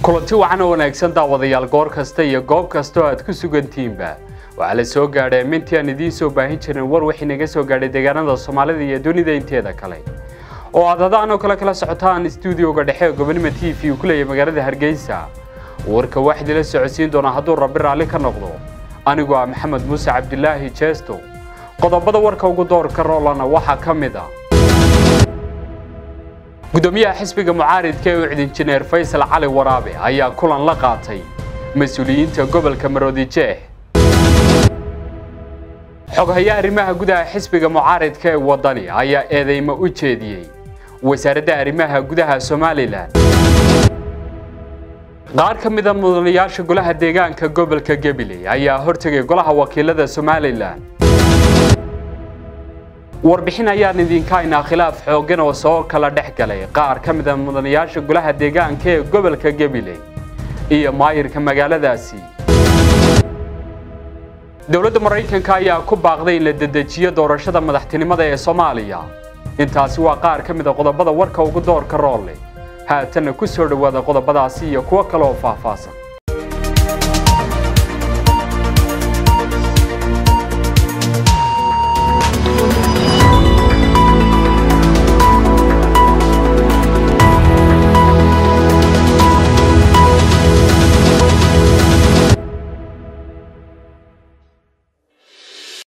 kulanti wacan oo wanaagsan daawadayaal goor kasta iyo goob kasta oo aad ku sugantihiinba waxaa la soo gaadhay mintii aan idiin soo baahin jirin war wixii naga soo gaadhay deegaanada soomaalida iyo dunida inteeda kale oo aad hadaan oo kale kala socotaan stuudioga dhexe ee gobonimo t v uu ku leeyahay magaalada hargeysa warka waxaad ila socodsiin doonaa hadduu rabbi raalli ka noqdo anigu ah maxamed muuse cabdilaahi jeesto qodobada warka ugu doorka roolana waxaa ka mid ah gudoomiyaha xisbiga mucaaridka ee ucid injineer faysal cali waraabe ayaa kulan la qaatay mas-uuliyiinta gobolka maroodijeeh xoghaye arrimaha gudaha xisbiga mucaaridka ee wadani ayaa eedeymo u jeediyey wasaaradda arrimaha gudaha somalilan qaar ka mida mudanayaasha golaha deegaanka gobolka gabiley ayaa hortegay golaha wakiilada somalilan warbixin ayaan idinka haynaa khilaaf xooggan oo soo kala dhex galay qaar ka mida mudanayaasha golaha deegaanka ee gobolka gabiley iyo maayirka magaaladaasi dowladda maraykanka ayaa ku baaqday in la dedejiyo doorashada madaxtinimada ee soomaaliya intaasi waa qaar ka mida qodobada warka ugu doorka roolle haatanna ku soo dhowaada qodobadaasi iyo kuwo kale oo faahfaahsan